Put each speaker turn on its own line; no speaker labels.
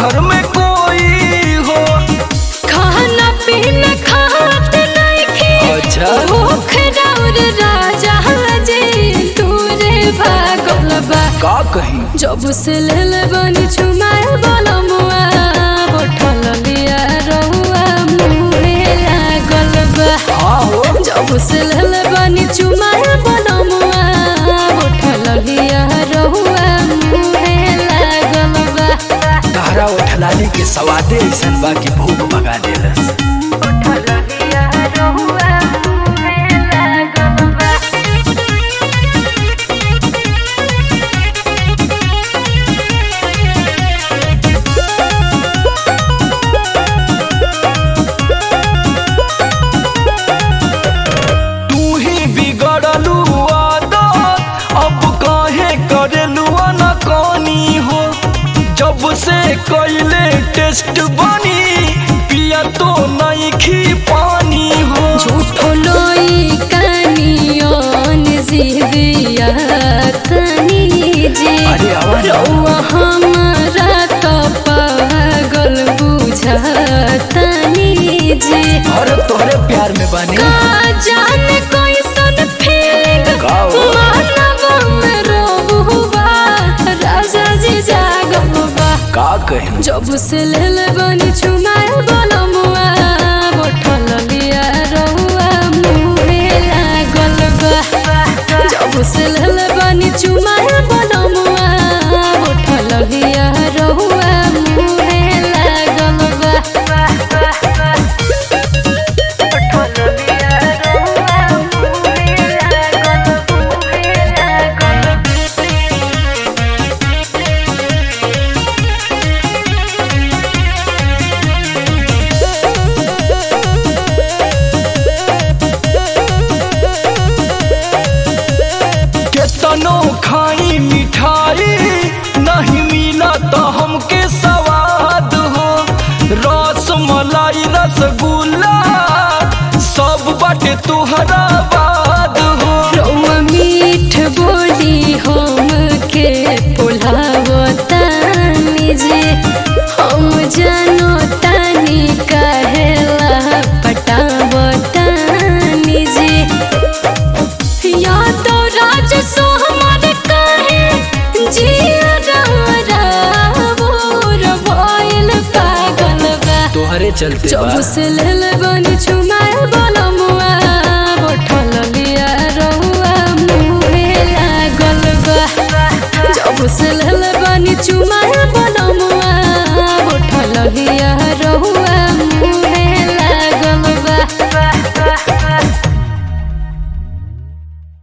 घर में कोई हो
खाना पीना खात नइखे
अच्छा।
भूख राउर राजा जे तूरे भागल बा
का कहीं
जब से लेल बनी छुमाए बलमुआ बोठल लिया रहुआ मुहे लागल बा
हाँ हो
जब से लेल बनी छुमाए बलमुआ बोठल लिया रहुआ मुहे लागल बा
तहरा उठलाने के सवादे ऐसन बा कि भूख भगा देलस
बोठल लिया रहुआ मुहे लागल बा
तू ही बिगड़लू आदत अब काहे करेलू अनकानी हो जब से कैले टेस्ट बनी पिया तो नहीं खी पानी हो
झूठो लोई कानियोन जीविया तनी जे
अरे आवाज आओ।
रउआ हमारा तो पागल बुझतनी जे
और तोहरे प्यार में बनी
का जाने कैसन फीलिंग
का हो?
मानव में रोबुआ राजा जी जागल बा
का कहीं
जब से लेल बनी छुमाए बलमुआ बोठल लिया रहुआ मुहे लागल बा जब से लेल बनी छुमाए बलमुआ बोठल लिया रहुआ मुहे लागल बा बोठल लिया रहुआ मुहे लागल मुहे लागल
केतनो खाई मिठाई नहीं मिला तो हमके स्वाद हो रस मलाई रसगुल्ला सब बाटे तुहरा बाद हो
रउआ मीठ बोली हमके पोलावतानी जे हम जानो तानी कहेला पटावतानी जे या तो राज सो हमार कहे जिया रारा बोर भइल पागल बा
तोहरे चलते
जब से लेल बनी छुमाए बलमुआ बोठल लिया रहुआ मुहे लागल बा जब से लेल बनी छुमाए